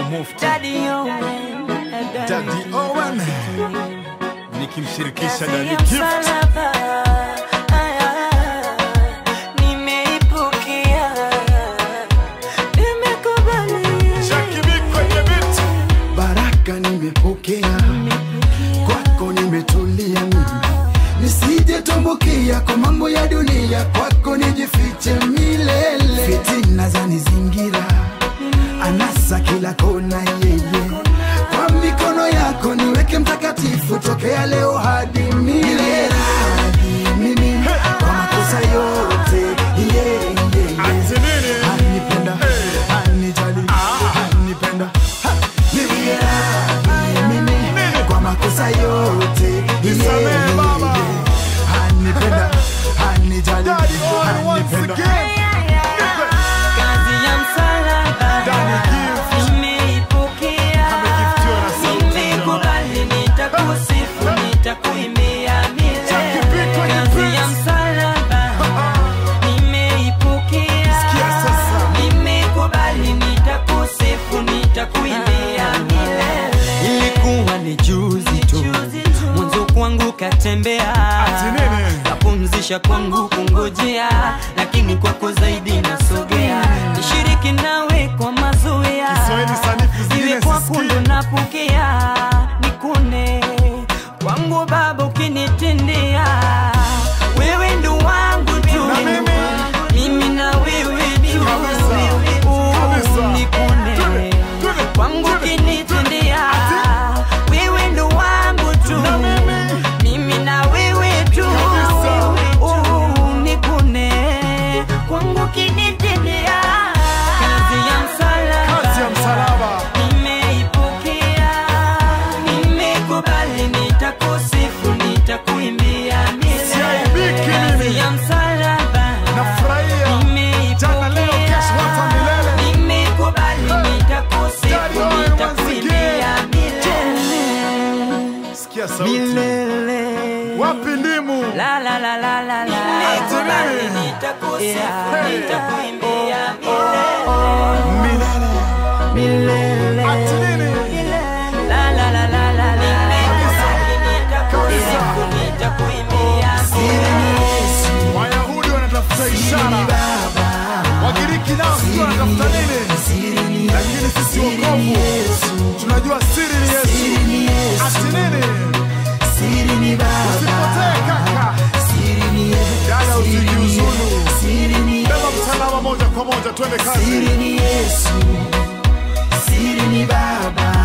Mufti Daddy Owen, Daddy Owen nikimshirikisha Kazi Daddy ya Gift msalaba, aya, nimeipokea, nimekubali, Jackie B kwenye beat baraka nimepokea kwako nimetulia mimi nisije tumbukia kwa mambo ya dunia kwako nijifiche milele fitina za nizingira anasa kila kona yeye kwa mikono yako niweke mtakatifu tokea leo hadi milele hadi mimi kwa makosa yote yeah, yeah, yeah. Ati nini? Anipenda, anijali, anipenda, ha, niwie radhi mimi kwa makosa yote. Nisamehe Yeah, baba. yeah. Anipenda, anijali, Daddy Owen once anipenda. again kazi ya msalaba, Daddy Gift nimeipokea, Amegiftiwa na sauti nimekubali, nitakusifu, nitakuimbia Jackie B milele. kwenye Kazi beat. ya msalaba, nimeipokea, Sikia sasa. nimekubali, nitakusifu, nitakuimbia milele. Ilikuwa ni juzi tu mwanzo kwangu katembea Ati nini? kapumzisha kwangu kungojea lakini kwako zaidi nasogea nishiriki nawe kwa mazoea Kiswahili sanifu zingine iwe kwako sisikii. ndo napokea nikune kwangu baba ukinitendea wewe ndo wangu tu Na mimi? mimi na wewe tu Kabisa. Oh, Kabisa. nikune Tule, tule, kwangu tule, ukinitendea Ati? wewe ndo wangu tu Na mimi? mimi na wewe tu Kabisa. Oh, nikune kwangu kinitendea kazi ya msalaba Kazi ya msalaba nimeipokea nimekubali nitakusifu nitakuimbia Siaibiki milele mimi. kazi ya msalaba Nafurahia Jana, leo, kesho, hata milele. nimekubali nitakusifu Daddy Owen once nitakuimbia again. milele Sikia sauti milele Wapi ndimu? La la la la la la. Nimekubali, nitakusifu, Hey. nitakuimbia Milele milele. Ati nini? La la la la la la. Nimekubali, nitakusifu, nitakuimbia Wayahudi wanatafuta ishara Wagiriki nao sijui wanatafuta nini Lakini sisi wokovu Tunajua siri ni Yesu Siri ni Yesu, Ati nini? siri ni Baba, Usipotee kaka siri ni Yesu, Dada siri ni usijiuzulu Yesu, siri ni Beba Yesu. msalaba moja kwa moja twende kazi Siri ni Yesu, siri ni Baba,